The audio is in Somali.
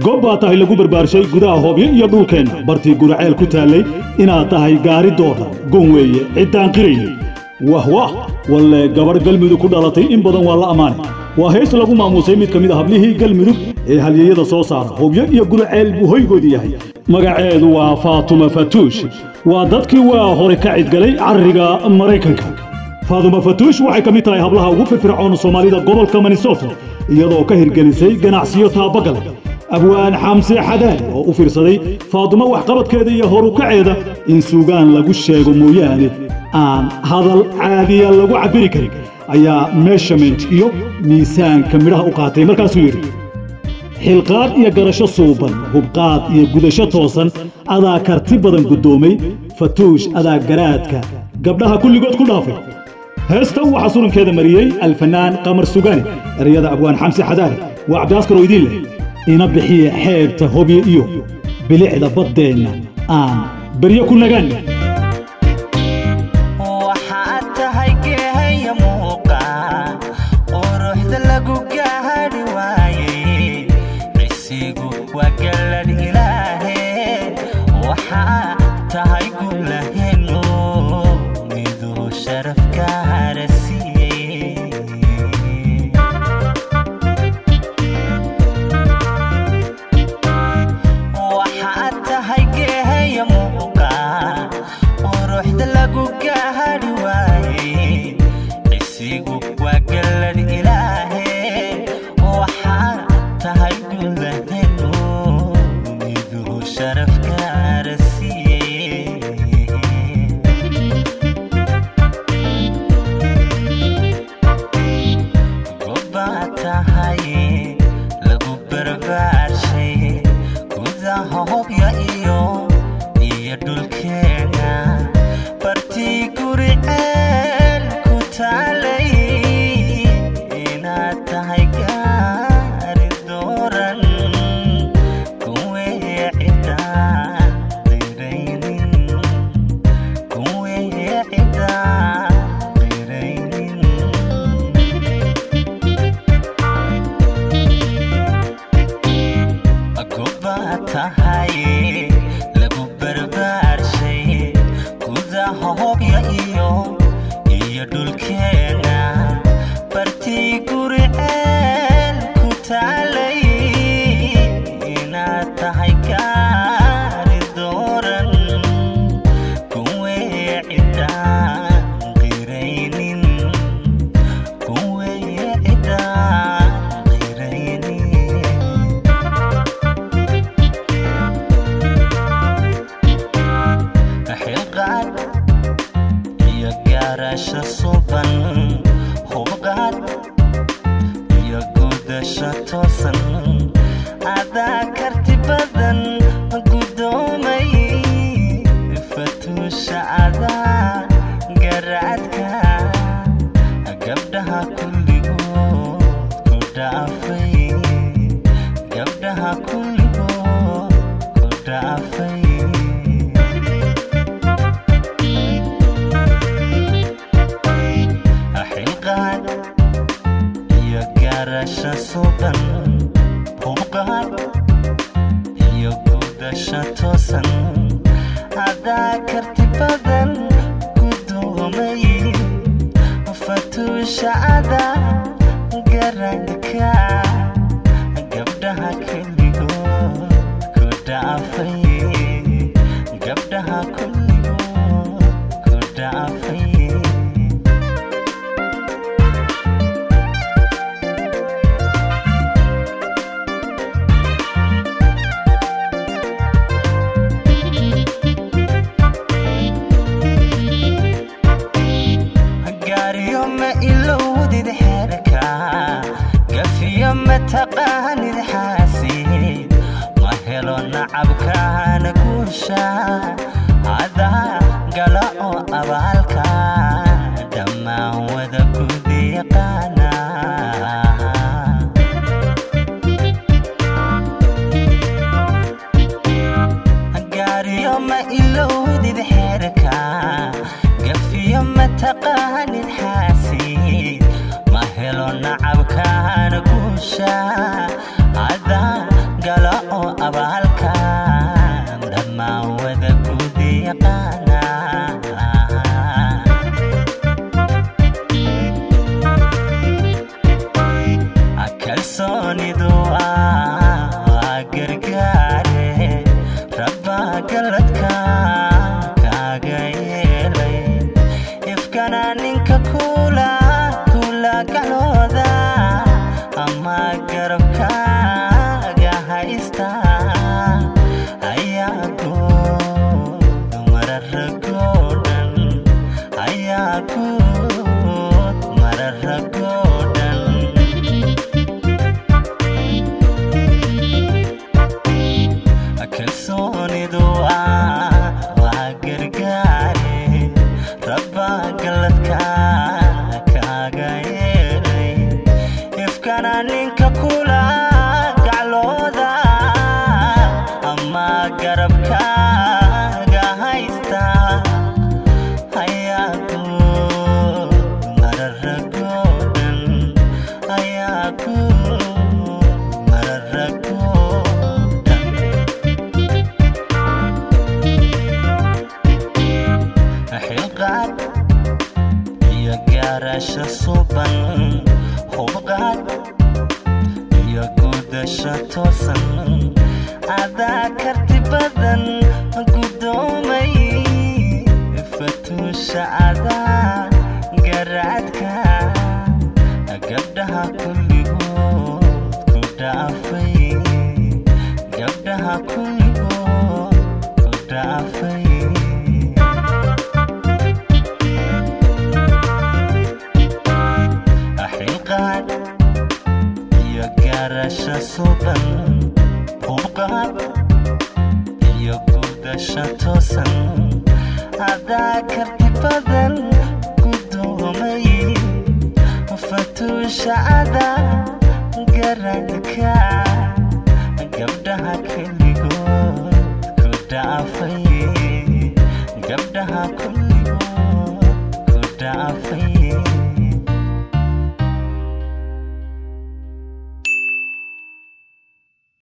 gob baa tahay lagu barbaarshay gudaha hoobyo iyo dhulkeenna bartii guraceel ku taallay inaad tahay gaaridooda gon weeye ciddaan qirayni wah wah walle gabadh galmudug ku dhalatay in badan waa la ammaanay waa heys lagu maamuusay mid ka mid a hablihii galmudug ee halyeeyada soo saara hobyo iyo guraceel buu hoygoodu yahay magaceedu waa faatuma fatuush waa dadkii waa hore ka cidgalay carriga maraykanka faatuma fatuush waxay ka mid tahay hablaha ugu firfircoon soomaalida gobolka minnesota iyadoo ka hirgelisay ganacsiyo taabagala abwaan xamse xadaali oo u fiirsaday faatuma waxqabadkeeda iyo horukaceeda in suugaan lagu sheego mooyaane aan hadal caadiya lagu cabbiri karin ayaa meeshament iyo miisaanka midhaha u qaatay markaasuu yidhi xilqaad iyo garasho suuban hubqaad iyo gudasho toosan adaa karti badan guddoomay fatuush adaa garaadka gabdhaha kulligood ku dhaafay heestan waxaa surankeeda mariyey alfanaan qamar sugaani ereyada abwaan xamse xadaali waa cabdiaskar oo idiin leh ina bixiya xeebta hobyo iyo bilicda baddeenna aan beryo ku nagaanna waxaad tahay geehaya muuqa quruxda lagu gaadhi waaye cisigu waa galladh ilaahe waxaa tahay gulaheno miduu sharaf gaara siiyey waxaad tahay geehaya muuqa quruxda lagu gaadhi waaye cisigu waa galladh ilaahe waxaad tahay gulaheno miduu sharaf gaara siiyey gobbaa tahay lagu barbaarshay gudaha hobya iyo iyo dhulkeena bartii guri ceel ku taalay inaad tahay gaari dooran kuwee cidaan diraynin kuwee cidaan diraynin gobbaa tahay lagu barbaarshay gudaha hobya iyo iyo dhulkeena bartii guri ceel ku taalay inaad tahay gaari dooran kuwee cidaan qiraynin kuwee cidaan qiraynin xilqaad iyo gaarasho suban hubqaad iyo gudasho toosan adaa karti badan guddoomay fatuusha adaa garaadka gabdhaha kulligood ku dhaafay gabdhaha kulligood ku dhaafay xilqaad iyo gaarasho suban hubqaad iyo gudasho toosan adaa karti badan guddoomay fatuusha adaa garanka gabdhaha kulligood ku dhaafay gabdhaha kulligood ku dhaafay gaariyo ma ilowdid xeerka gafiyo ma taqaanid xaasid ma helo nacabkaana guusha adaa gala oo abaalka dhammaan wada gudi yaqaana gaariyo ma ilowdid xeerka gafiyo ma taqaanid xaasid ma helo nacabkaana guusha adaa gala oo mararagoo dhan kalsoonidu waa waa gargaare rabbaa galladka kaaga yeelay ifkana ninka kula gaclooda ama garabkaaga haysta ayaa ku mararagoo dhan ayaa ku mararagoo dhan xilqaad iyo gaarasho suban hubqaad iyo gudasho toosan adaa karti badan gudoomay fatuusha adaa garaadka gabdhaha kulligood ku dhaafay gabdhaha kulligood ku dhaafay xilqaad iyo gaarasho suban hubqaad iyo gudasho toosan adaa karti badan gudoomay fatuusha adaa garadka gabdhaha keligood ku dhaafay gabdhaha kulligood ku dhaafay